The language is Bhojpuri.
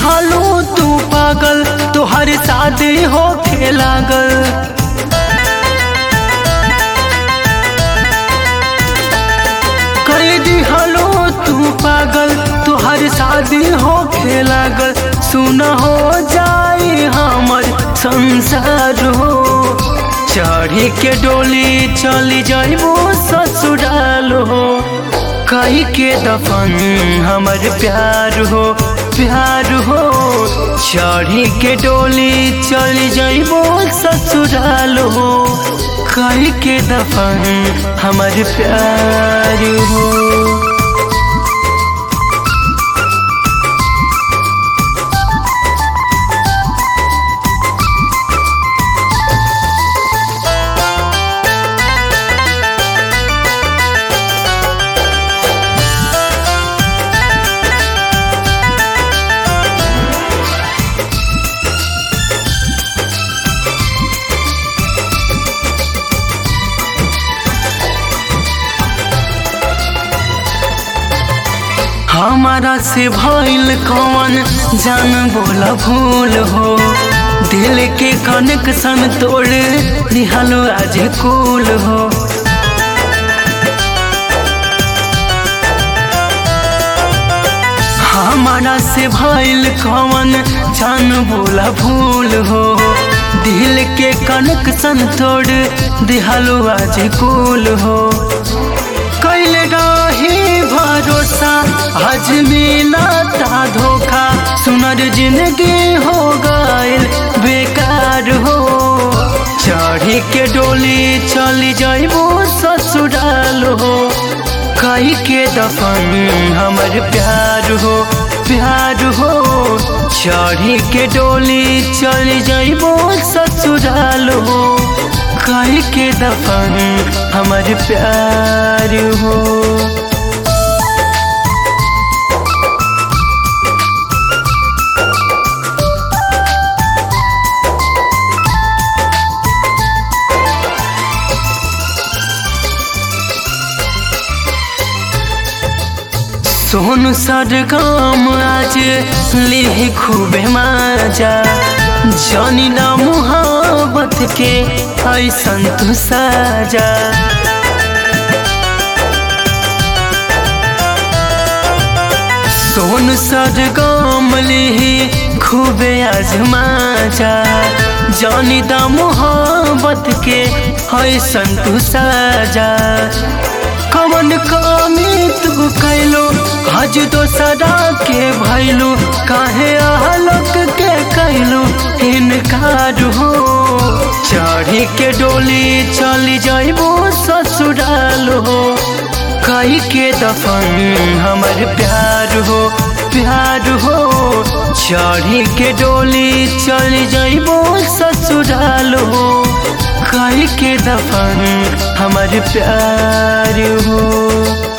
दिहालो तू पागल तोहर शादी होखे लागल कर दिहालो तू पागल तोहर शादी होखे लागल सुन हो जाई हमर संसार हो चढ़ी के डोली चली जाइबो ससुराल हो कही के दफन हमर प्यार हो प्यार हो चढ़ी के डोली चली जाइबो ससुराल हो कही के दफन हमर प्यार हो हमारा से भइल कौन जान बोला भूल हो दिल के कनेक्शन तोड़ दिहलो आज कूल हो हमारा से भइल कौन जान बोला भूल हो दिल के कनेक्शन तोड़ दिहलो आज कूल हो कैल रही भरोसा आज मिलता धोखा सुनर जिंदगी हो गइल बेकार हो चढ़ी के डोली चली जाइबो ससुराल हो कही के दफन हमर प्यार हो प्यार हो चढ़ी के डोली चली जाइबो ससुराल हो कही के दफन हमर प्यार हो सोन सरगम आज लिह खूबे माजा जानी ना मुहाबत के ऐसन तू साजा सोन सरगम लिह खूबे आजमाजा जानी दा मुहाबत के ऐसन तू साजा कवन कमी तू कैलो हज दोसरा के भैलू काहे आहलक के कैलू इनकार हो चढ़ी के डोली चली जाइबो ससुराल हो कही के दफन हमर प्यार हो प्यार हो चढ़ी के डोली चली जाइबो ससुराल हो कही के दफन हमर प्यार हो